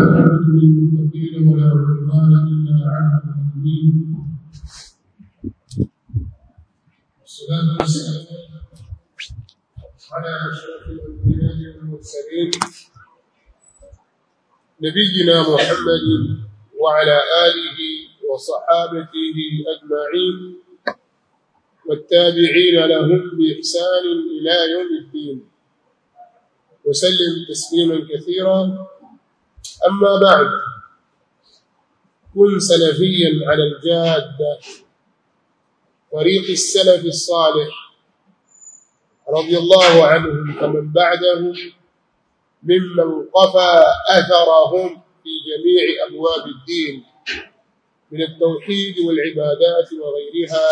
والعاقبة للمتقين ولا عدوان إلا على الظالمين والصلاة والسلام على أشرف الأنبياء والمرسلين نبينا محمد وعلى آله وصحابته أجمعين والتابعين لهم بإحسان إلى يوم الدين وسلم تسليما كثيرا أما بعد كن سلفيا على الجادة طريق السلف الصالح رضي الله عنهم فمن بعدهم ممن قفى أثرهم في جميع أبواب الدين من التوحيد والعبادات وغيرها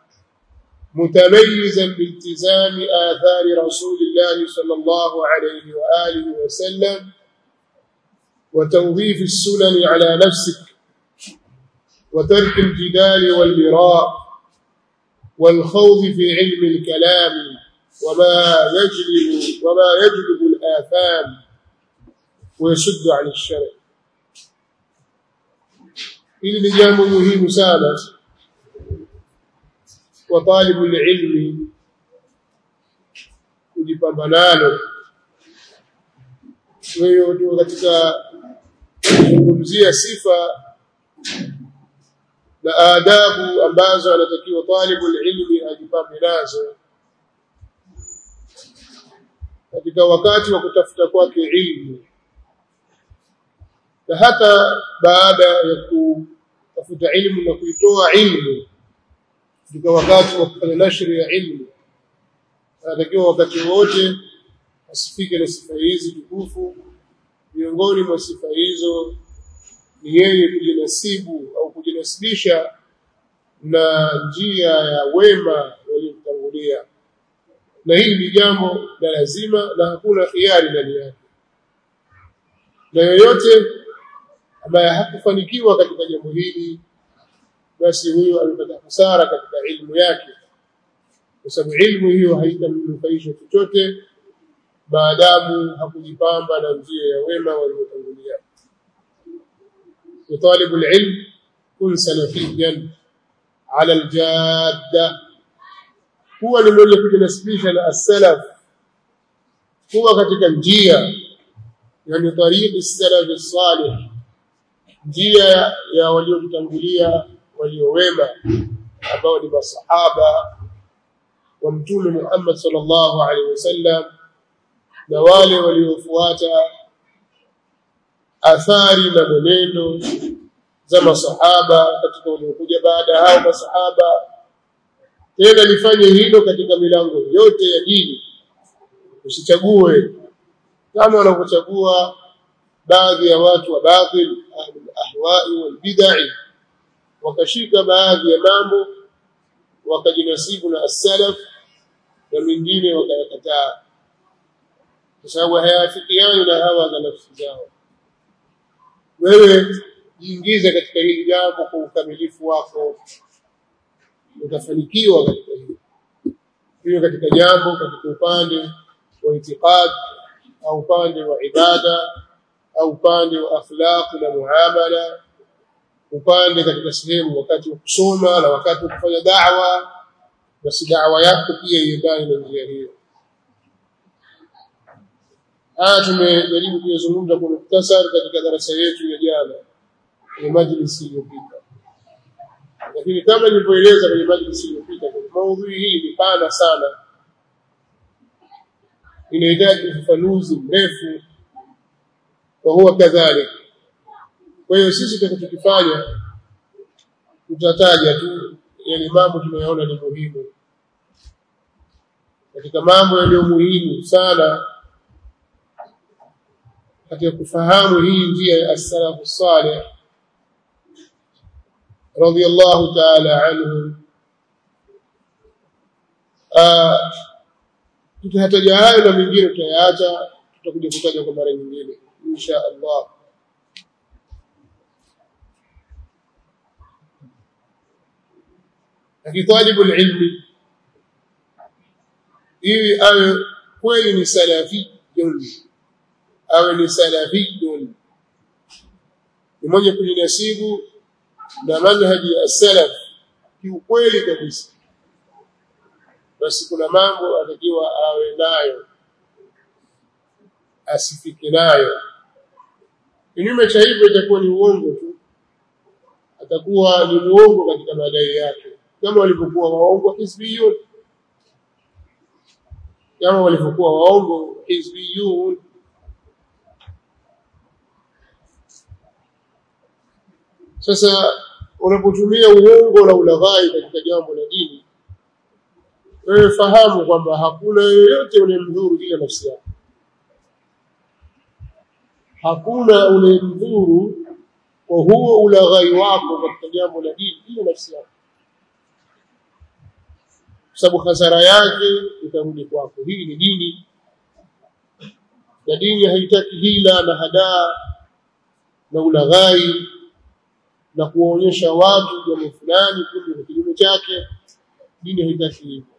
متميزا بالتزام آثار رسول الله صلى الله عليه وآله وسلم وتوظيف السنن على نفسك وترك الجدال والمراء والخوض في علم الكلام وما يجلب وما يجلب الآثام ويشد عن الشرع hili ni jambo muhimu sana kwa talibu ilmi kujipamba nalo wewe ndio katika kuzungumzia sifa na adabu ambazo anatakiwa talibu ilmi ajipambe nazo katika wakati wa kutafuta kwake ilmu na hata baada ya kutafuta ilmu na kuitoa ilmu katika wakati wa kufanya nashri ya ilmu anatakiwa wakati wote asifike na sifa hizi tukufu miongoni mwa sifa hizo ni yeye kujinasibu au kujinasibisha na njia ya wema waliomtangulia na hili ni jambo la lazima na hakuna khiari ndani yake na yoyote ambaye hakufanikiwa katika jambo hili basi huyo amepata hasara katika ilmu yake kwa sababu ilmu hiyo haitamnufaisha chochote maadamu hakujipamba na njia ya wema waliotangulia وطالب العلم كن سلفيا على الجاده huwa ni mwenye kujinasibisha na as-salaf huwa katika njia yani tariqi as-salaf salih njia ya waliotangulia waliowema ambao ni masahaba wa mtume Muhammad sallallahu alaihi wasallam na wale waliofuata athari na mwenendo za masahaba katika waliokuja baada ya hao masahaba tena lifanye hilo katika milango yote ya dini usichague kama wanavyochagua baadhi ya watu wa batil ahwai wal bid'ah wakashika baadhi ya mambo wakajinasibu na as-salaf na mingine wakayakataa kwa sababu hayafikiani na hawa za nafsi zao wewe jiingize katika hili jambo kwa ukamilifu wako utafanikiwa katika hilo hiyo katika jambo katika upande wa itikad au upande wa ibada au upande wa akhlaq na muamala upande katika sehemu wakati wa kusoma na wakati wa kufanya da'wa basi da'wa yako pia iendane na njia hiyo haya tumejaribu kuyazungumza kwa muktasari katika darasa yetu ya jana kwenye majlisi iliyopita lakini kama nilivyoeleza kwenye majlisi iliyopita maudhui hii ni pana sana inahitaji ufafanuzi mrefu wa huwa kadhalik kwa hiyo sisi tutakachokifanya tutataja tu yale mambo tunayoona ni muhimu katika mambo yaliyo muhimu sana katika kufahamu hii njia ya as-salafu salih radiyallahu ta'ala anhu tutataja hayo na mengine tutayaacha tutakuja kutaja kwa mara nyingine insha Allah akitalibu ilmi ili awe kweli ni salafiyun awe ni salafiyun ni mwenye kujinasibu na manhaji ya salaf kiukweli kabisa basi kuna mambo atakiwa awe nayo asifike nayo kinyume cha hivyo itakuwa ni uongo tu atakuwa ni muongo katika madai yake kama walivyokuwa waongo hizbiyun kama walivyokuwa waongo hizbiyun sasa unapotumia uongo na ulaghai katika jambo la dini wewe fahamu kwamba hakuna yoyote unayemdhuru ila nafsi yako hakuna unayemdhuru kwa huo ulaghai wako katika jambo la dini ila nafsi yako kwa sababu hasara yake itarudi kwako hii ni dini na dini haitaki hila na hadaa na ulaghai na kuwaonyesha watu jambo fulani kumbe ni kinyume chake dini haitaki hivyo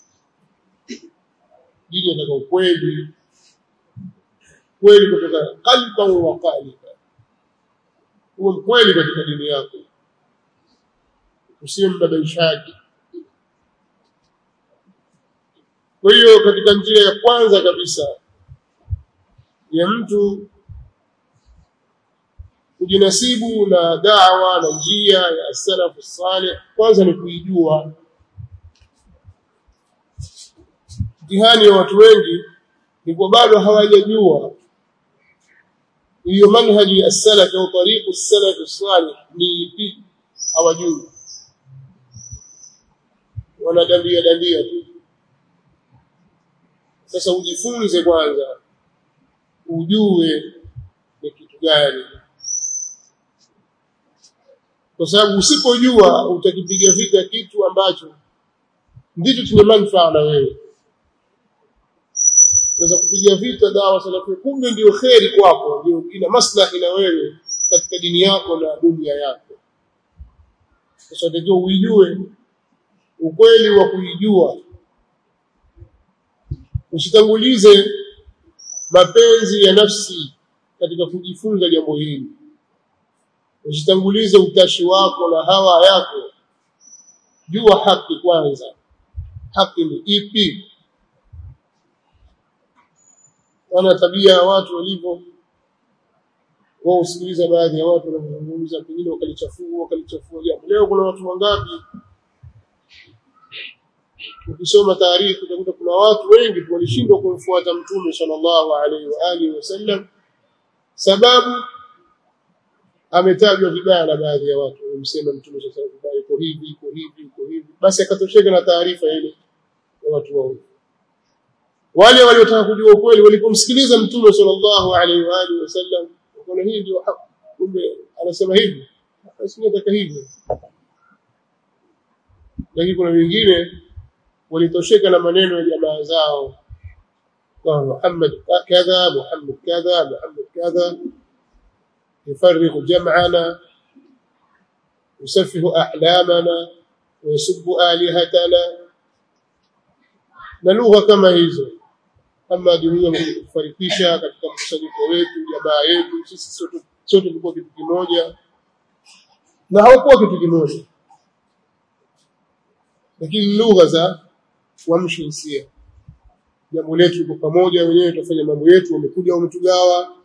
dini inataka ukweli kweli kutoka qalban wa qaliba uwe mkweli katika dini yako usiwe mbabaishaji kwa hiyo katika njia ya kwanza kabisa ya mtu kujinasibu na dawa na njia ya salafu salih kwanza ni kuijua mtihani wa watu wengi ni kwa bado hawajajua hiyo manhaji ya salaf au tariqu salaf salih ni ipi hawajui wanadandia dandia tu sasa ujifunze kwanza ujue ni kitu gani kwa sababu usipojua utakipiga vita kitu ambacho ndicho chenye manufaa na wewe unaweza kupiga vita dawa salafi kumbe ndio kheri kwako ndio ina maslahi na wewe katika dini yako na dunia yako sasa ndio uijue ukweli wa kuijua usitangulize mapenzi ya nafsi katika kujifunza jambo hili usitangulize utashi wako na hawa yako jua haki kwanza haki ni ipi wana tabia ya watu walivyo wao usikiliza baadhi ya watu wanazungumza pengine wakalichafua wakalichafua jambo leo kuna watu wangapi ukisoma taarifa utakuta kuna watu wengi walishindwa kumfuata mtume sallallahu alaihi wa alihi wasallam sababu ametajwa vibaya na baadhi ya watu wamsema mtume sallallahu alaihi wasallam iko hivi iko hivi iko hivi basi akatosheka na taarifa ile ya watu wao wale waliotaka kujua ukweli walipomsikiliza mtume sallallahu alaihi wa alihi wasallam wakaona hii ndio haki kumbe anasema hivi basi nataka hivyo lakini kuna wengine walitosheka na maneno ya jamaa zao kwa Muhammad kadha Muhammad kadha Muhammad kadha يفرق جمعنا يسفه أحلامنا ويسب آلهتنا na lugha kama hizo kama dunia kufarikisha katika mkusanyiko wetu jamaa yetu sisi sote sote tulikuwa kitu kimoja na hawakuwa kitu kimoja lakini lugha za kuamsha hisia jambo letu liko pamoja wenyewe tutafanya mambo yetu wamekuja wametugawa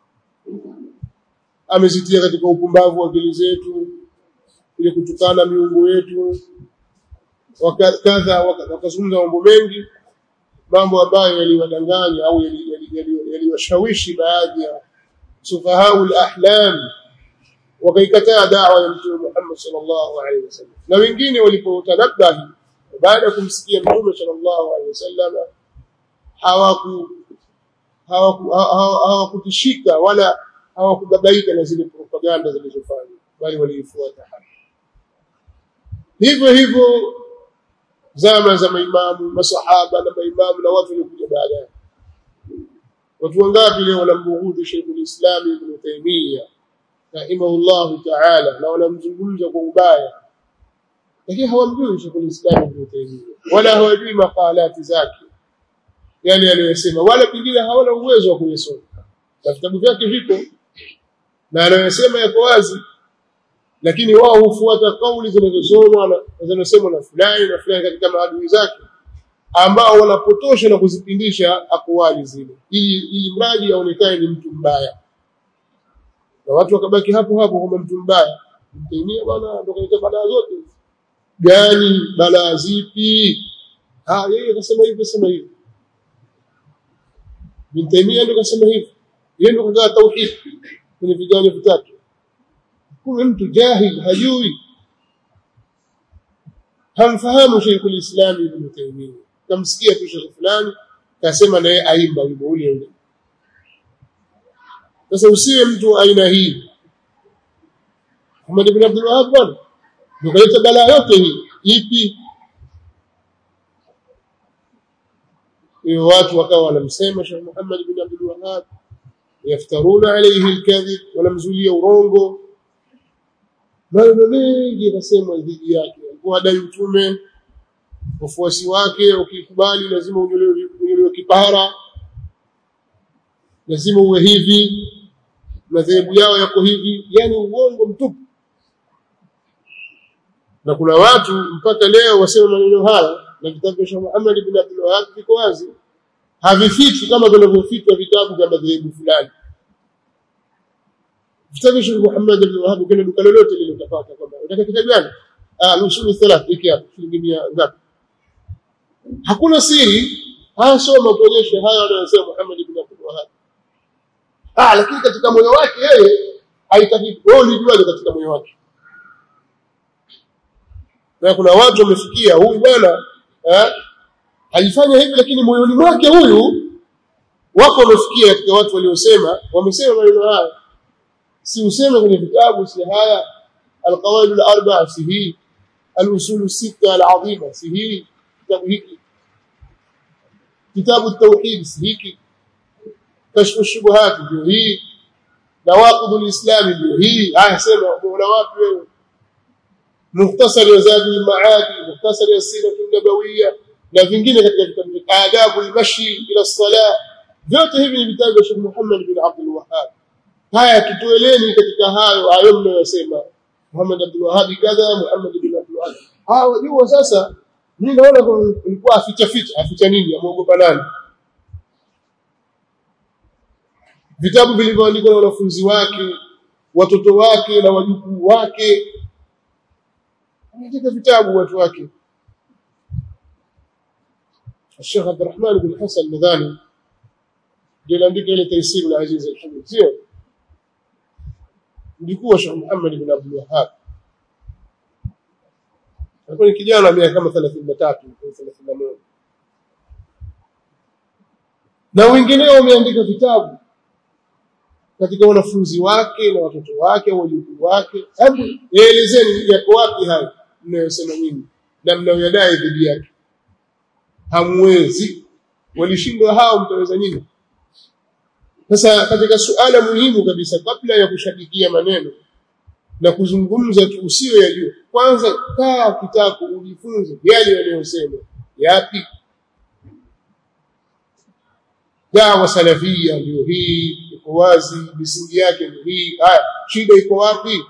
amezitia katika upumbavu wa akili zetu ili kutukana miungu yetu wakadha wakazungumza mambo mengi mambo ambayo yaliwadanganya au yaliwashawishi baadhi ya sufahau al-ahlam wakaikataa dawa ya mtume Muhammad sallallahu alaihi wasallam na wengine walipotanabahi baada ya kumsikia mtume sallallahu alaihi wasallam hawaku hawakutishika wala hawakubabaika na zile propaganda zilizofanywa bali waliifuata haki hivyo hivyo zama za maimamu masahaba na maimamu na watu waliokuja baadaye watu wangapi leo wanambughudhi Sheikhul Islam Ibn Taymiyyah rahimahullahu ta'ala na wanamzungumza kwa ubaya lakini hawamjui Sheikhul Islam Ibn Taymiyyah wala hawajui makalati zake yale aliyosema wala pengine hawana uwezo wa kuyasoma na vitabu vyake vipo na anayosema yako wazi lakini wao hufuata kauli zinazosomwa na zinazosemwa na fulani na fulani katika maadui zake ambao wanapotosha na kuzipindisha akwali zile ili ili mradi aonekane ni mtu mbaya na watu wakabaki hapo hapo kama mtu mbaya mtainia bwana ndo kaita balaa zote gani balaa zipi ah yeye akasema hivi sema hivi mtainia ndo kasema hivi yeye ndo kagaa tauhid kwenye viganja vitatu huyu mtu jahil hajui hamfahamu Sheikh al-Islam Ibn Taymiyyah kamsikia tu Sheikh fulani kasema naye aimba wimbo ule ule sasa usiwe mtu aina hii Muhammad ibn Abdul Wahhab bwana ndio kaleta balaa yote hii ipi hiyo watu wakawa wanamsema Sheikh Muhammad ibn Abdul Wahhab yaftaruna alayhi alkadhib wanamzulia urongo maneno mengi yanasemwa dhidi yake alikuwa adai utume wafuasi wake ukikubali lazima unyolewe kipara lazima uwe hivi madhehebu yao yako hivi yani uongo mtupu na kuna watu mpaka leo wasema maneno haya na vitabu vya Sheikh Muhammad ibn Abdul Wahhab viko wazi havifichwi kama vinavyofichwa vitabu vya madhehebu fulani vitabu vya Sheikh Muhammad ibn Wahhab kuna duka lolote lile utapata kwamba unataka kitabu gani ah usuli thalath hiki hapa shilingi 100 ngapi hakuna siri haya soma tuonyeshe haya anayosema Muhammad ibn Abdul Wahhab ah lakini katika moyo wake yeye haitaki wewe ulijuaje katika moyo wake na kuna watu wamefikia huyu bwana eh alifanya hivi lakini moyoni mwake huyu wako wamefikia katika watu waliosema wamesema maneno haya si useme kwenye vitabu si haya alqawaid alarba'a si hii alusul sita alazima si hii kitabu hiki kitabu التوحيد si hiki kashfu shubuhat ndio hii nawaqid alislam ndio hii haya sema bora wapi wewe mukhtasar wa zadi al-ma'ad mukhtasar as-sirah an-nabawiyya na vingine katika vitabu adabu al-mashi ila as-salah vyote hivi ni vitabu vya Sheikh Muhammad bin Abdul Wahhab haya tutoeleni katika hayo hayo mnayosema Muhammad Abdul Wahhab kadha Muhammad bin Abdul Wahhab hao jua sasa mimi naona kulikuwa aficha ficha aficha nini amuogopa nani vitabu vilivyoandikwa na wanafunzi wake watoto wake na wajukuu wake katika vitabu watu wake الشيخ عبد الرحمن بن حسن المذاني ndio andika ile taisir al-aziz al-hamid sio ndikuwa Sheikh Muhammad ibn Abdul Wahhab alikuwa ni kijana miaka kama 33 31 na wengineo wameandika vitabu katika wanafunzi wake na watoto wake wajukuu wake hebu elezeni yako wapi haya mnayosema nyinyi na mnayoyadai dhidi yake hamwezi walishindwa hao mtaweza nyinyi sasa katika suala muhimu kabisa kabla ya kushabikia maneno na kuzungumza tu usiwe yajua kwanza kaa kitako ujifunze yale yanayosema yapi dawa salafia ndio hii iko wazi misingi yake ndio hii haya shida iko wapi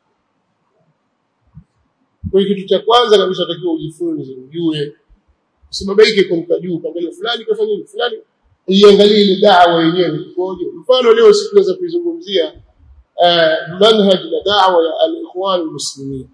kwa hiyo kitu cha kwanza kabisa utakiwa ujifunze ujue usibabaike kwa mkajuu kaangalia fulani kafanya nini fulani iangalie ile dawa yenyewe ikoje mfano leo sikuweza kuizungumzia uh, manhaj na dawa ya al-ikhwan al-muslimin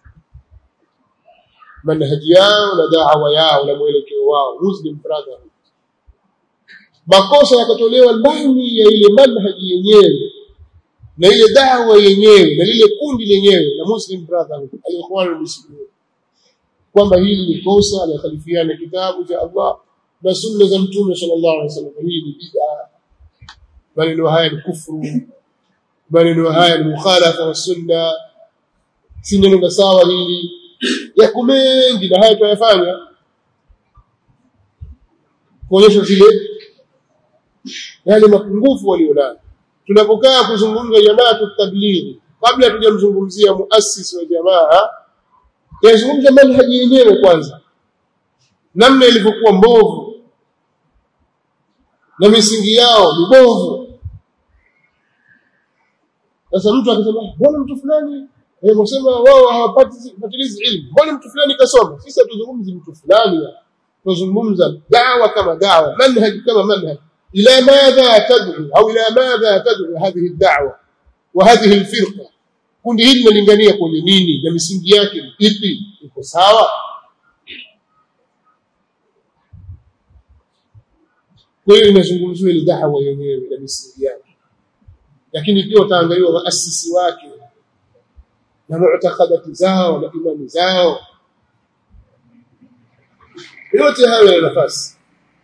manhaj yao na dawa yao na mwelekeo wao muslim brotherhood makosa yakatolewa ndani ya ile manhaji yenyewe na ile dawa yenyewe na lile kundi lenyewe la muslim brotherhood al-ikhwan al-muslimin kwamba hili ni kosa la khalifiana kitabu cha Allah na sunna za mtume sallallahu alaihi wasallam hii ni bid'a maneno haya ni kufru maneno haya ni mukhalafa wa sunna si neno sawa hili yako mengi na haya tunayafanya kuonyesha zile yale mapungufu walionayo tunapokaa kuzungumza jamaa tutablighi kabla tujamzungumzia muasisi wa jamaa yazungumza manhaji yenyewe kwanza namna ilivyokuwa mbovu na misingi yao mibovu sasa mtu akisema mbona mtu fulani eh wasema wao hawapati patilizi ilmu mbona mtu fulani kasoma sisi hatuzungumzi mtu fulani tuzungumza dawa kama dawa manhaj kama manhaj ila madha tad'u au ila madha tad'u hadhihi ad-da'wa wa hadhihi al-firqa kundi hili linalingania kwenye nini na misingi yake ni ipi iko sawa kwa hiyo inazungumziwa ile da'wa yenyewe na misingi yake lakini pia utaangaliwa waasisi wake na mu'taqadati zao na imani zao yote hayo yana nafasi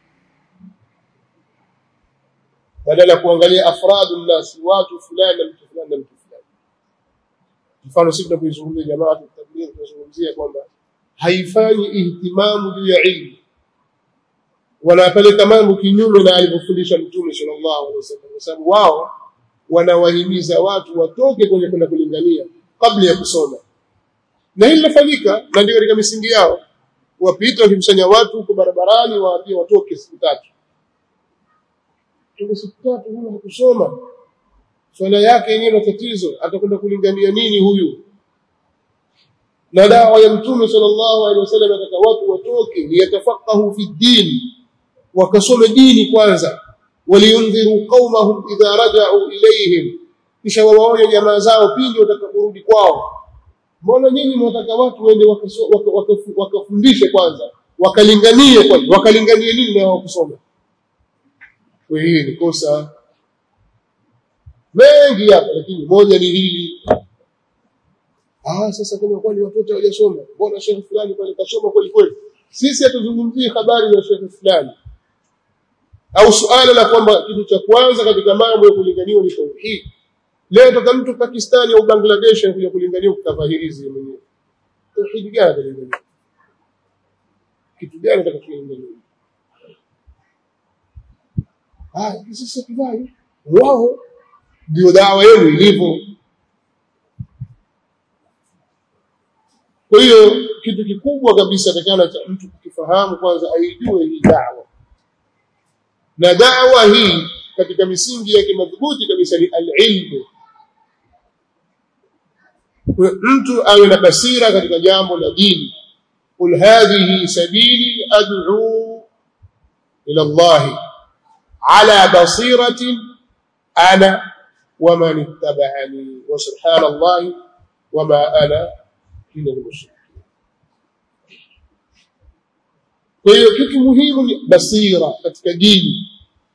badala ya kuangalia afradu nnas watu fulani na mtu fulani na mtu fulani mfano sisi tunapoizungumzia jamaa tabligh tunazungumzia kwamba haifanyi ihtimamu juu ya ilmu wanapeleka mambo kinyume na alivyofundisha mtume sallallahu alaihi wasallam kwa sababu wao wanawahimiza watu watoke kwenye kwenda kulingania kabla ya kusoma na hili linafanyika na ndio katika misingi yao wapita wakimsanya watu huko barabarani waambie watoke siku tatu toke siku tatu huyu hakusoma swala yake yenyewe matatizo atakwenda kulingania nini huyu na dawa ya mtume sallallahu alaihi wasallam ataka watu watoke liyatafaqahu fi din wakasome dini kwanza waliyundhiru qaumahum idha raja'u ilayhim kisha wawaone jamaa zao pindi watakaporudi kwao mbona nyinyi mwataka watu waende wakafundishe kwanza wakalinganie kwanza wakalinganie nini na wakusoma kwa hiyo ni kosa mengi hapa lakini moja ni hili ah sasa kama kwani watoto hawajasoma mbona shehe fulani pale kasoma kweli kweli sisi hatuzungumzii habari za shehe fulani au suala la kwamba kitu cha kwanza katika mambo ya kulinganiwa ni tauhid leo toka mtu Pakistani au Bangladesh anakuja kulinganiwa kutafahirizi mwenyewe tauhid gani atalingania kitu gani atakacholingania ah sisi tufanye wao ndio dawa yenu ilivyo kwa hiyo kitu kikubwa kabisa takana cha mtu kukifahamu kwanza aijue hii dawa na dawa hii katika misingi yake madhubuti kabisa ni alilmu mtu awe na basira katika jambo la dini qul hadhihi sabili ad'u ila Allah ala basiratin ana ومن اتبعني وسبحان الله وما أنا من المشركين kwa hiyo kitu muhimu ni basira katika dini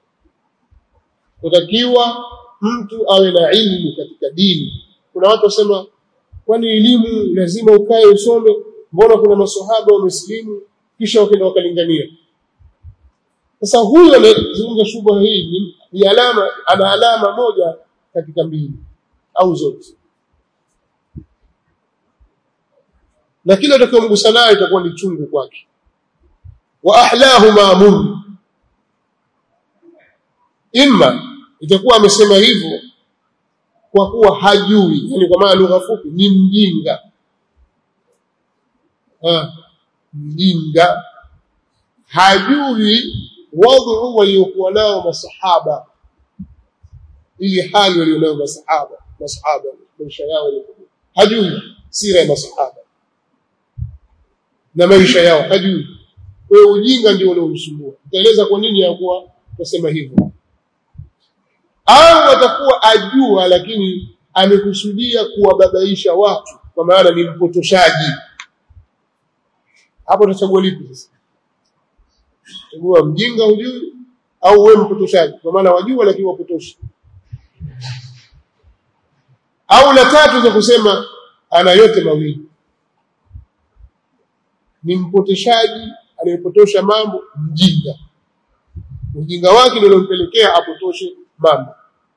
kutakiwa mtu awe na ilmu katika dini kuna watu wasema kwani elimu lazima ukae usome mbona kuna maswahaba wamesilimu kisha wakaenda wakalingania sasa huyo anazungumza shubha hii ni alama ana alama moja katika mbili au zote na kila atakayomgusa naye itakuwa ni chungu kwake wa ahlahu ma'mum imma itakuwa amesema hivyo kwa kuwa hajui yani kwa maana lugha fupi ni mjinga ha, mjinga hajui wadhu waliokuwa nao masahaba ili hali walionayo masahaba masahaba maisha yao hajui sira ya masahaba na maisha yao hajui kwa hiyo ujinga ndio unaomsumbua utaeleza kwa nini yakuwa kusema hivyo au atakuwa ajua lakini amekusudia kuwababaisha watu kwa maana ni mpotoshaji hapo utachagua lipi sasa chagua mjinga hujui au wewe mpotoshaji kwa maana wajua lakini wapotosha au la tatu za kusema ana yote mawili ni mpotoshaji anayepotosha mambo mjinga ujinga wake ndio unampelekea apotoshe mambo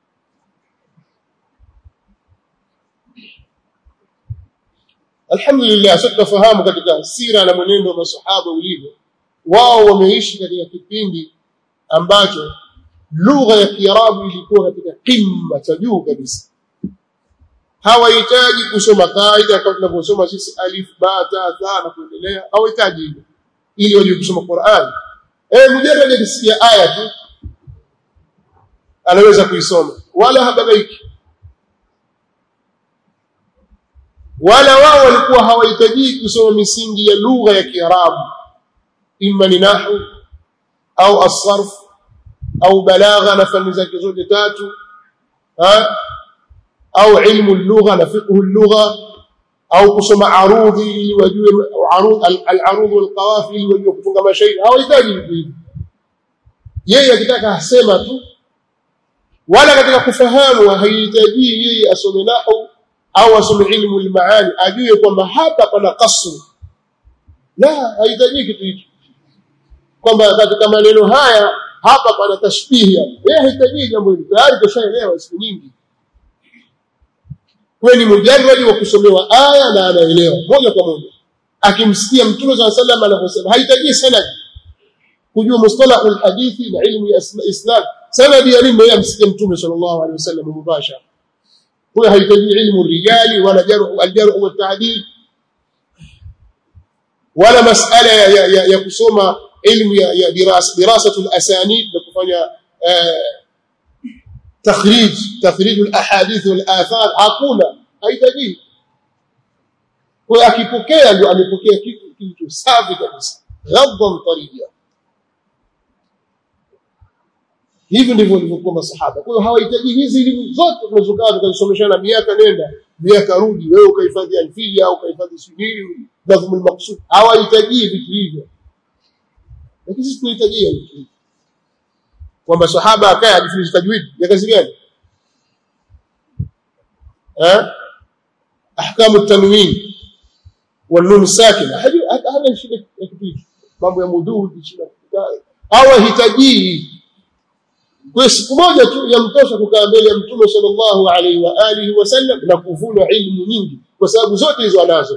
alhamdulillah sasa tunafahamu katika sira na mwenendo wa masahaba ulivyo wao wameishi katika kipindi ambacho lugha ya Kiarabu ilikuwa katika kimma cha juu kabisa hawahitaji kusoma kaida kama tunavyosoma sisi alif ba ta tha na kuendelea hawahitaji hivyo ili wajue kusoma Qur'an eh mujarrad akisikia aya tu anaweza kuisoma wala hababaiki wala wao walikuwa hawahitaji kusoma misingi ya lugha ya Kiarabu imma ni nahwu au as-sarf au balagha na fani zake zote tatu ha? au ilmu lugha na fiqhu lugha au kusoma arudhi ili wajue arudh al-arudh wal-qawafi ili wajue kutunga mashairi hawahitaji vitu hivi yeye akitaka asema tu wala katika kufahamu haihitaji yeye asome nahwu au asome ilmu al-maani ajue kwamba hapa pana kasru la hahitaji kitu hicho kwamba katika maneno haya hapa pana tashbihi yeye hahitaji jambo hili tayari tushaelewa siku nyingi wewe ni mujarradi wa kusomewa aya na anaelewa moja kwa moja akimsikia mtume swalla sallam anaposema hahitaji sanad kujua mustalahu alhadithi na ilmu ya islam sanadi ya nini yeye amsikie mtume sallallahu alaihi wasallam mubashara huyo hahitaji ilmu rijali wala jarh aljarh wa ta'dil wala masala ya, ya, ya, ya kusoma ilmu ya, ya dirasa dirasatu alasanid na kufanya takhrij takhrij alahadith walathar hakuna hahitaji kwa akipokea ndio amepokea kitu kitu safi kabisa ghadban tariya hivi ndivyo walivyokuwa masahaba kwa hiyo hawahitaji hizi elimu zote tunazokaa tukazisomeshana miaka nenda miaka rudi wewe ukahifadhi alfia au ukahifadhi sunni nadhmul maqsud hawahitaji vitu hivyo lakini sisi tunahitajia vitu hivyo kwamba sahaba akaye ajifunze tajwid ya kazi gani eh ahkamu tanwin والنون الساكنه هذا shida ya kitu hicho mambo ya mudud shida hawahitaji kwa siku moja tu yamtosha kukaa mbele ya mtume sallallahu alaihi wa alihi wasallam na kuvuna ilmu nyingi kwa sababu zote hizo anazo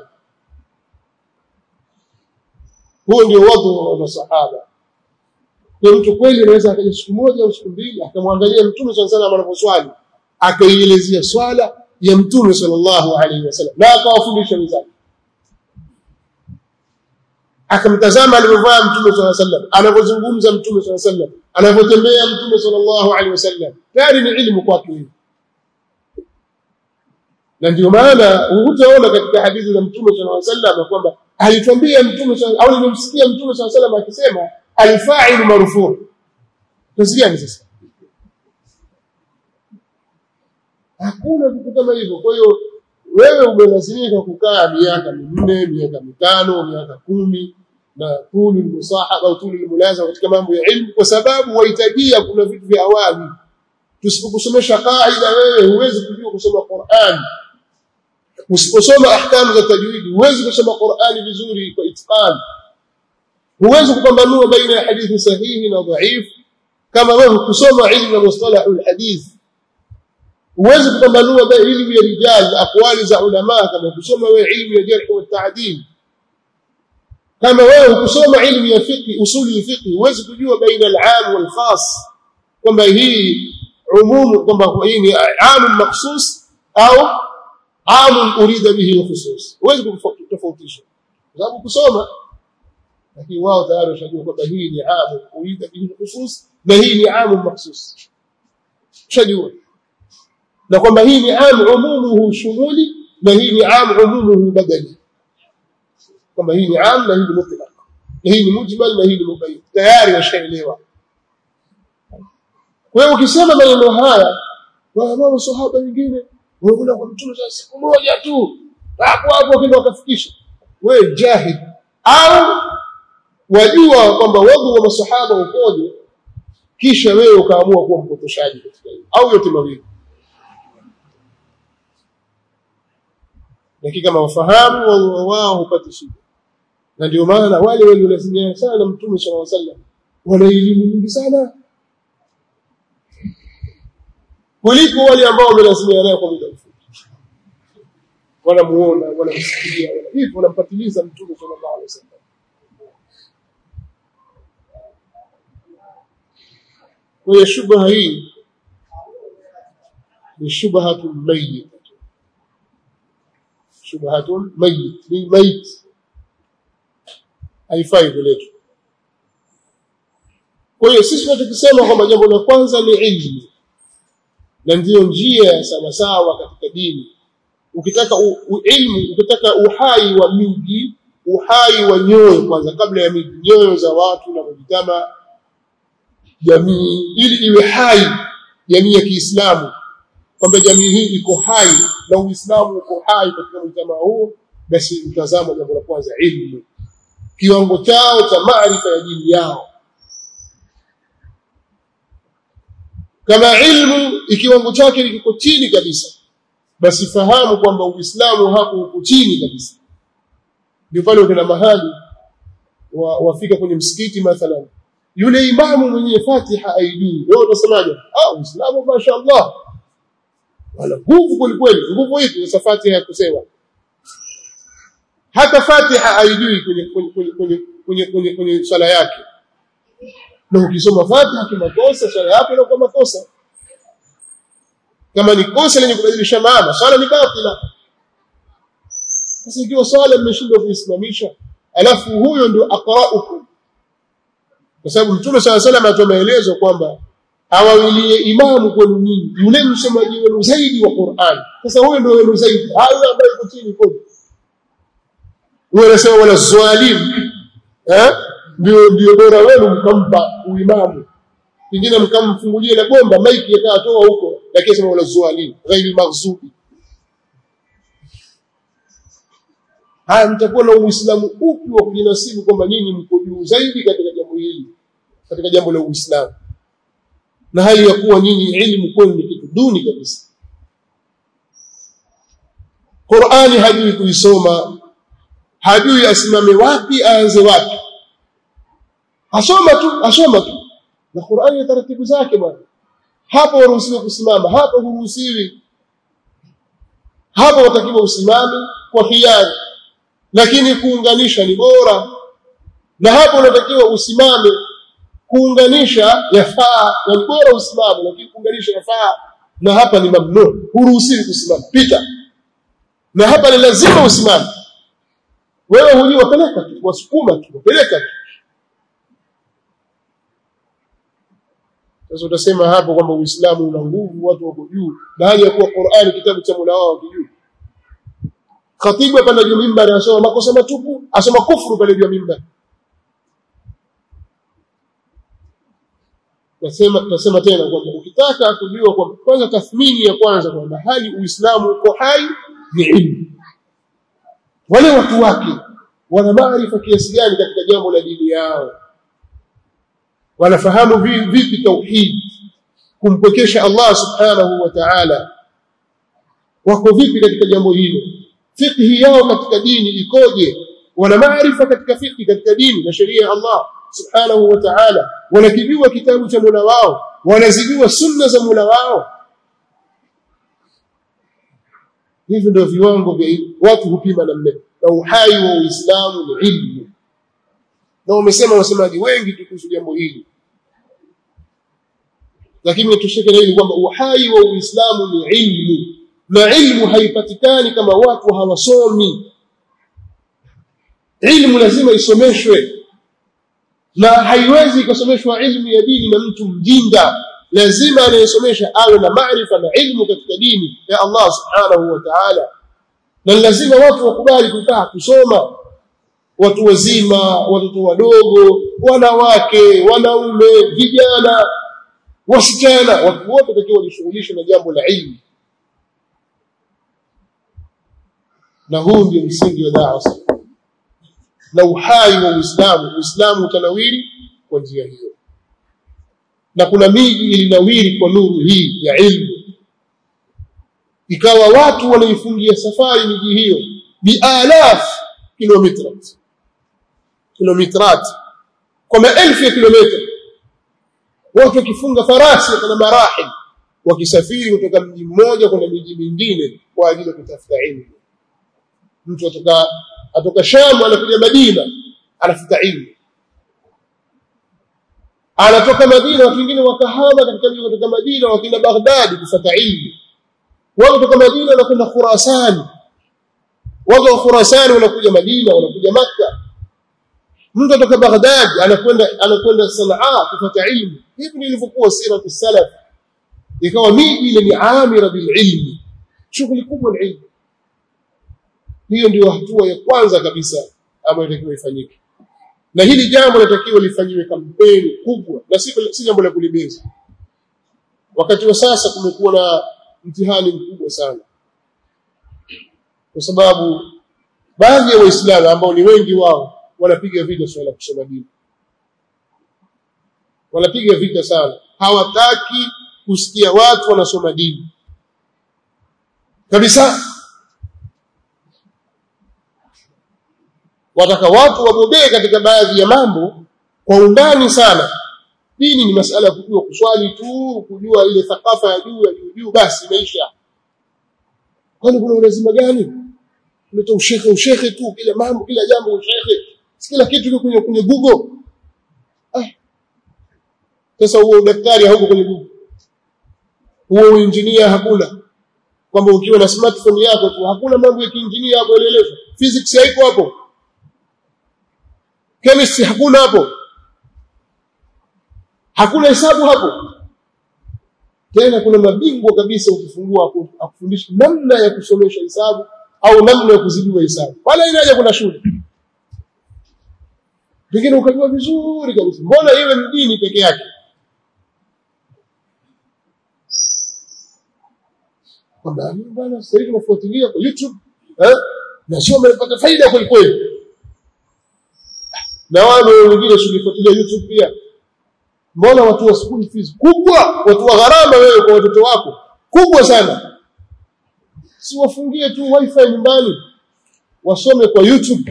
huo ndio wadhu wa masahaba kwa mtu kweli anaweza akaja siku moja au siku mbili akamwangalia mtume sallallahu alaihi anaposwali akaielezea swala ya mtume sallallahu alaihi wasallam na akawafundisha wenzake akamtazama alivyovaa mtume sallallahu alaihi wasallam anavyozungumza mtume sallallahu alaihi wasallam anavyotembea mtume sallallahu alaihi wasallam tayari ni ilmu kwake hiyo na ndio maana hutaona katika hadithi za mtume sallallahu alaihi wasallam kwamba alitwambia mtume au nilimsikia mtume sallallahu alaihi wasallam akisema alfa'il marfu' tusikiani sasa hakuna kitu kama hivyo kwa hiyo wewe umelazimika kukaa miaka minne miaka mitano miaka kumi na tuli musahaba au tuli mulazama katika mambo ya ilmu kwa sababu wahitajia kuna vitu vya awali tusipokusomesha kaida wewe huwezi kujua kusoma Qur'an usiposoma ahkamu za tajwidi huwezi kusoma Qur'ani vizuri kwa itqan huwezi kupambanua baina ya hadithi sahihi na dhaif kama wewe kusoma ilmu ya mustalahu alhadith huwezi kupambanua baina ilmu ya rijal aqwali za ulama kama kusoma wewe ilmu ya jarh wa ta'dil kama wewe kusoma ilmu ya fiqh usuli ya fiqh huwezi kujua baina al-aam wal khas kwamba hii umum kwamba hii ni aam makhsus au aam urida bihi al-khusus huwezi kutofautisha kwa sababu kusoma lakini wao tayari washajua kwamba hii ni aam urida bihi al-khusus na hii ni aam makhsus shajua na kwamba hii ni aam umumuhu shumuli na hii ni aam umumuhu badali kwamba hii ni aam na hii ni mutlaq na hii ni mujmal na hii ni mubayyin tayari washaelewa kwa hiyo ukisema maneno haya wao sahaba wengine wanakwenda kwa mtume za siku moja tu hapo hapo kile wakafikisha wewe jahid au wajua kwamba wadhu wa masahaba ukoje kisha wewe ukaamua kuwa mpotoshaji katika hilo au yote mawili lakini kama wafahamu wao hupati shida na ndio maana wale waliolazimia sana na mtume sallallahu alaihi wasallam wana elimu nyingi sana kuliko wale ambao wamelazimia naye kwa muda mfupi wanamuona wanamsikia hivyo wanampatiliza mtume sallallahu alaihi wasallam kwa hiyo shubha hii ni shubhatun mayyit shubhatun mayyit ni mayit haifai kuletwa kwa hiyo sisi tunachokisema kwamba jambo la kwanza ni ilmu na ndiyo njia sawa sawa katika dini ukitaka u, u, ilmu ukitaka uhai wa miji uhai wa nyoyo kwanza kabla ya miji nyoyo za watu na kujitama jamii ili iwe hai jamii ya Kiislamu kwamba jamii hii iko hai na Uislamu uko hai katika mjtamaa huo basi mtazamo jambo la kwanza ilmu kiwango chao cha maarifa ya dini yao kama ilmu ikiwango chake kiko chini kabisa basi fahamu kwamba Uislamu hapo uko chini kabisa ndio pale ukina mahali wa, wafika kwenye msikiti mathalan yule imamu mwenye Fatiha aijui wewe utasemaje ah Uislamu mashaallah wala nguvu kweli kweli nguvu ipi sasa Fatiha kusema hata Fatiha aijui kwenye kwenye kwenye kwenye kwenye, kwenye, kwenye swala yake na ukisoma Fatiha kimakosa swala yako inakuwa makosa kama ni kosa lenye kubadilisha maana swala ni batila sasa ikiwa swala mmeshindwa kuisimamisha alafu huyo ndio aqra'ukum kwa sababu mtume sala salam atoa maelezo kwamba awawilie imamu kwenu nyinyi yule msomaji wenu zaidi wa Qur'an sasa huyo ndio wenu zaidi hayo ambayo iko chini kodi wewe unasema wala zalim eh ndio ndio bora wenu mkampa uimamu kingine mkamfungulie na bomba maiki yakatoa huko lakini sema wala zalim ghairi maghsubi haya mtakuwa na uislamu upi wa kujinasibu kwamba nyinyi mko juu zaidi katika jambo hili katika jambo la uislamu na hali ya kuwa nyinyi elimu kwenu ni kitu duni kabisa Qur'ani hajui kuisoma hajui asimame wapi aanze wapi asoma tu asoma tu na Qur'ani ya taratibu zake bwana hapo waruhusiwi kusimama hapo huruhusiwi hapo watakiwa usimame kwa hiari lakini kuunganisha ni bora na hapo unatakiwa usimame kuunganisha yafaa na ni bora usimame lakini kuunganisha yafaa na hapa ni mamnu huruhusiwi kusimama pita na hapa ni lazima usimame wewe hujui wapeleka tu wasukuma tu wapeleka tu sasa utasema hapo kwamba Uislamu una nguvu watu wako juu baada ya kuwa Qur'ani kitabu cha Mola wao kijuu khatibu hapa juu mimbari asoma makosa matupu asoma kufuru pale juu mimbari nasema tunasema tena kwamba ukitaka kujua kwamba kwanza tathmini ya kwanza kwamba hali Uislamu uko hai ni ilmu wale watu wake wana maarifa kiasi gani katika jambo la dini yao wanafahamu vipi tauhid kumpwekesha Allah subhanahu wa ta'ala wako vipi katika jambo hilo fiqhi yao katika dini ikoje wana maarifa katika fiqhi katika dini na sheria ya Allah subhanahu wa ta'ala wanakijua kitabu cha Mola wao wanazijua sunna za Mola wao hivi ndio viwango vya watu hupima namna na uhai wa Uislamu ni ilmu na umesema wasemaji wengi kuhusu jambo hili lakini tushike na hili kwamba uhai wa Uislamu ni ilmu na ilmu haipatikani kama watu hawasomi ilmu lazima isomeshwe na haiwezi ikasomeshwa ilmu ya dini na mtu mjinga lazima anayesomesha awe na maarifa na ilmu katika dini ya Allah subhanahu wa ta'ala na lazima watu wakubali kukaa kusoma watu wazima watoto wadogo wanawake wanaume vijana wasichana watu wote watakiwa wajishughulishe na jambo la ilmu na huu ndio msingi wa da'wa na uhai wa Uislamu Uislamu utanawiri kwa njia hiyo na kuna miji ilinawiri kwa nuru hii ya ilmu ikawa watu wanaifungia safari miji hiyo bialaf kilometrat kilometrat kwa maelfu ya kilomita watu wakifunga farasi na marahil wakisafiri kutoka mji mmoja kwenda miji mingine kwa ajili ya kutafuta ilmu mtu atoka atoka Sham anakuja Madina anafuta ilmu anatoka Madina watu wengine wakahama katika mji kutoka Madina wakina Baghdad kufuata ilmu wao kutoka Madina wanakwenda Khurasan wao wa Khurasan wanakuja Madina wanakuja Makka mtu kutoka Baghdad anakwenda anakwenda Sanaa kufuata ilmu hivi nilivyokuwa sira salaf ikawa miji ile ni amira bil ilmi shughuli kubwa ilmu hiyo ndio hatua ya kwanza kabisa ambayo inatakiwa ifanyike na hili jambo linatakiwa lifanyiwe kampeni kubwa na si, si jambo la kulibeza wakati wa sasa kumekuwa na mtihani mkubwa sana kwa sababu baadhi ya waislamu ambao ni wengi wao wanapiga vita swala la kusoma dini wanapiga vita sana hawataki kusikia watu wanasoma dini kabisa wataka watu wabobee katika baadhi ya mambo kwa undani sana dini ni masala ya kujua kuswali tu kujua ile thakafa ya juu ya juu juu basi imeisha kwani kuna ulazima gani kuleta ushekhe ushekhe tu kila mambo kila jambo ushekhe kila kitu kiko kwenye kwenye google ah sasa huo daktari hauko kwenye google huo engineer hakuna kwamba ukiwa na smartphone yako tu hakuna mambo ya kiinjinia hapo yalielezwa physics haiko hapo chemistry hakuna hapo hakuna hesabu hapo tena kuna mabingwa kabisa ukifungua hapo akufundisha namna ya kusomesha hesabu au namna ya kuzidiwa hesabu wala inaje kuna shule pengine ukajua vizuri kabisa mbona iwe ni dini peke yake kwamba bwana sasa hivi nafuatilia kwa YouTube eh na sio umepata faida kweli kweli na wale wengine tulifuatilia YouTube pia mbona watu wa school fees kubwa watu wa gharama wewe kwa watoto wako kubwa sana si wafungie tu wifi nyumbani wasome kwa YouTube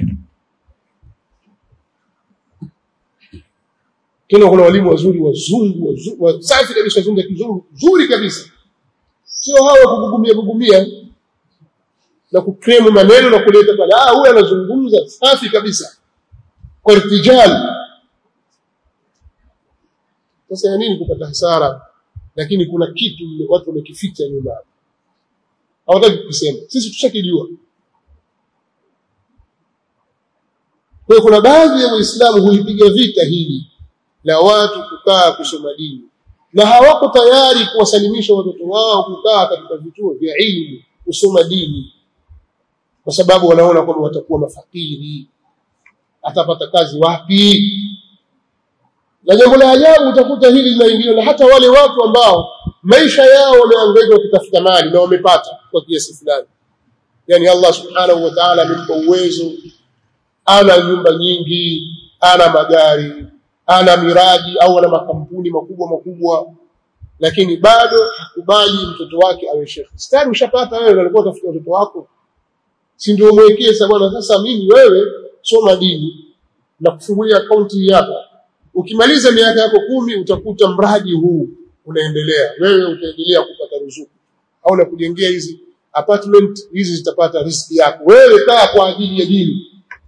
tena kuna walimu wazuri wazungu wazuri wasafi kabisa wazungu kizungu zuri kabisa sio hawa kugugumia gugumia na kukremu maneno na kuleta pale ah huyu anazungumza safi kabisa kwa irtijal sasa ya nini kupata hasara lakini kuna kitu watu wamekificha nyuma hawataki kusema sisi tushakijua kwa kuna baadhi ya waislamu hulipiga vita hili la watu kukaa kusoma dini na hawako tayari kuwasalimisha watoto wao kukaa katika vituo vya ilmu kusoma dini kwa sababu wanaona kwamba watakuwa mafakiri atapata kazi wapi na jambo la ajabu utakuta hili linaingiliwa na hata wale watu ambao maisha yao wameangaika wakitafuta mali na wamepata kwa kiasi fulani yani Allah subhanahu wa ta'ala amempa uwezo ana nyumba nyingi ana magari ana miradi au ana makampuni makubwa makubwa lakini bado hakubali mtoto wake awe shekhi stari ushapata wewe alikuwa utafuta mtoto wako si ndio mwekee sasa bwana sasa mimi wewe soma dini na kufungulia akaunti hapa ukimaliza miaka yako kumi utakuta mradi huu unaendelea wewe utaendelea kupata ruzuku au na kujengea hizi apartment hizi zitapata riski yako wewe kaa kwa ajili ya dini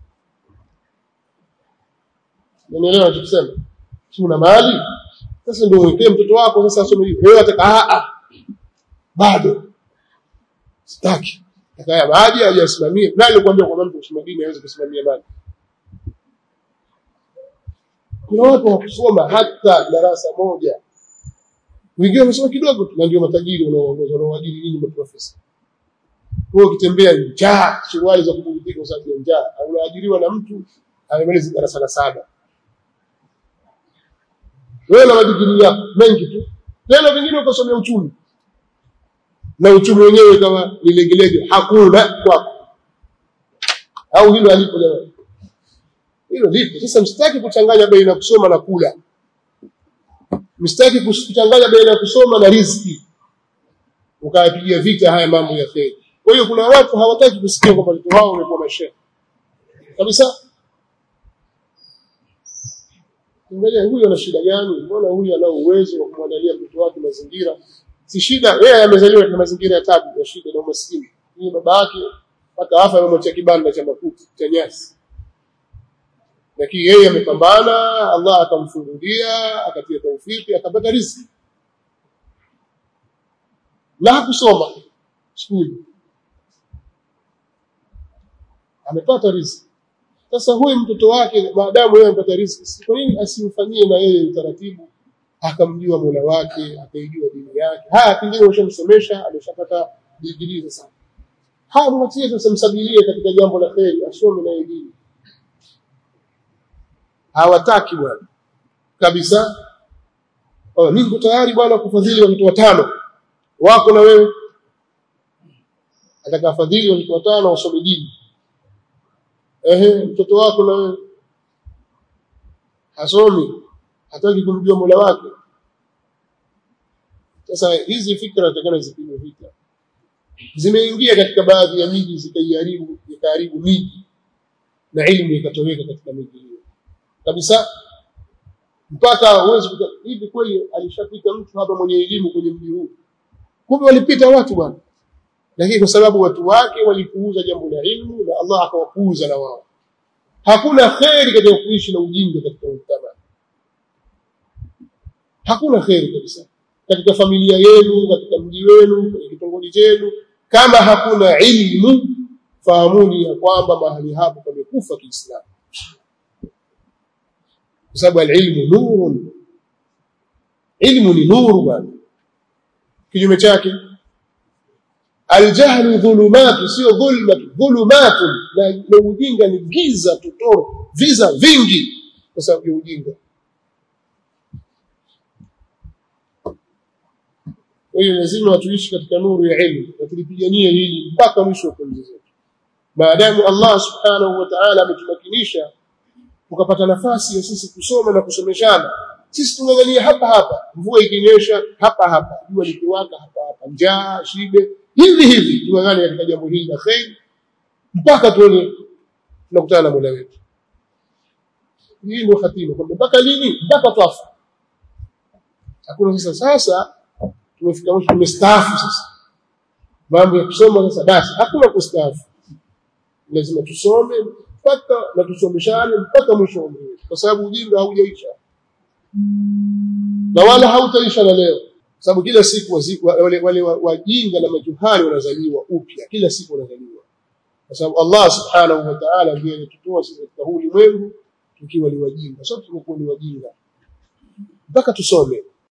Unaelewa tukisema? Si una mali? Sasa ndio uwekee mtoto wako sasa asome hivi. Wewe ataka a a. Bado. Sitaki. Akaya maji hajasimamia. Nani alikwambia kwamba mtu kusoma dini hawezi kusimamia mali? Kuna watu wa kusoma hata darasa moja. Wengine wamesoma kidogo tu na ndio matajiri unaoongoza wanaoajiri nyinyi maprofesa. Wewe ukitembea njaa, suruali za kuburudika kwa sababu ya njaa, unaajiriwa na mtu amemaliza darasa la saba wewe na madigiri yako mengi tu tena vingine ukasomea uchumi na uchumi wenyewe kama ni legelege hakuna kwako au hilo alipo jamani hilo lipo sasa msitaki kuchanganya baina ya kusoma na kula msitaki kuchanganya baina ya kusoma na riziki ukayapigia vita haya mambo ya kheri kwa hiyo kuna watu hawataki kusikia kwamba watoto wao wamekuwa mashehe kabisa Angalia huyu ana shida gani? Mbona huyu ana uwezo wa kumwandalia mtoto wake mazingira? Si shida, yeye amezaliwa katika mazingira ya tabu, ya shida na umaskini. Huyu baba yake mpaka afa amemwachia kibanda cha makuti cha nyasi. Lakini yeye amepambana, Allah akamfungulia, akatia taufiki, akapata riziki. Na hakusoma skuli. Amepata riziki. Sasa huyu mtoto wake maadamu yeye amepata riziki, kwa nini asimfanyie na yeye utaratibu akamjua Mola wake, akaijua dini yake? Haya, pengine ushamsomesha, ameshapata degree sasa. haya mwatie tusimsabilie katika jambo la kheri asome na elimu hawataki bwana kabisa oh, mimi niko tayari bwana kufadhili watoto watano wako na wewe atakafadhili watoto watano wasome dini ehe mtoto wako na wewe hasomi hataki kumjua Mola wake sasa hizi fikra zitakana zipigwe vita zimeingia katika baadhi ya miji zikaiharibu ikaharibu miji na elimu ikatoweka katika miji hiyo kabisa mpaka uwezi hivi kweli alishapita mtu hapa mwenye elimu kwenye mji huu kumbe walipita watu bwana lakini kwa sababu watu wake walipuuza jambo la ilmu na Allah akawapuuza na wao hakuna kheri katika kuishi na ujinga katika mtama hakuna kheri kabisa katika familia yenu katika mji wenu katika kitongoji chenu kama hakuna ilmu fahamuni ya kwamba mahali hapo pamekufa Kiislamu kwa sababu alilmu nurun ilmu ni nuru bwana kinyume chake aljahlu dhulumatu sio dhulma dhulumatu na, na ujinga ni giza totoro viza vingi kwa sababu ya ujinga kwa hiyo lazima tuishi katika nuru ya elimu na tulipiganie hili mpaka mwisho wa pumzi zetu maadamu Allah subhanahu wa ta'ala ametumakinisha tukapata nafasi ya sisi kusoma na kusomeshana sisi tungangania hapa hapa mvua ikinyesha hapa hapa jua likiwaka hapa hapa njaa shibe hivi hivi tungangane katika jambo hili la kheri mpaka tuone tunakutana na Mola wetu hii ndio hatima kwamba mpaka lini mpaka twafa hakuna sasa sasa tumefika mwisho tumestaafu sasa mambo ya kusoma sasa basi hakuna kustaafu lazima tusome mpaka na tusomeshane mpaka mwisho wa umri kwa sababu ujinga haujaisha na wala hautaisha na leo sababu kila siku waziku, wale, wale wajinga na majuhali wanazaliwa upya kila siku wanazaliwa kwa sababu Allah subhanahu wa ta'ala ndiye alitutoa sisi katika huu ulimwengu tukiwa ni wajinga sote tumekuwa ni wajinga mpaka tusome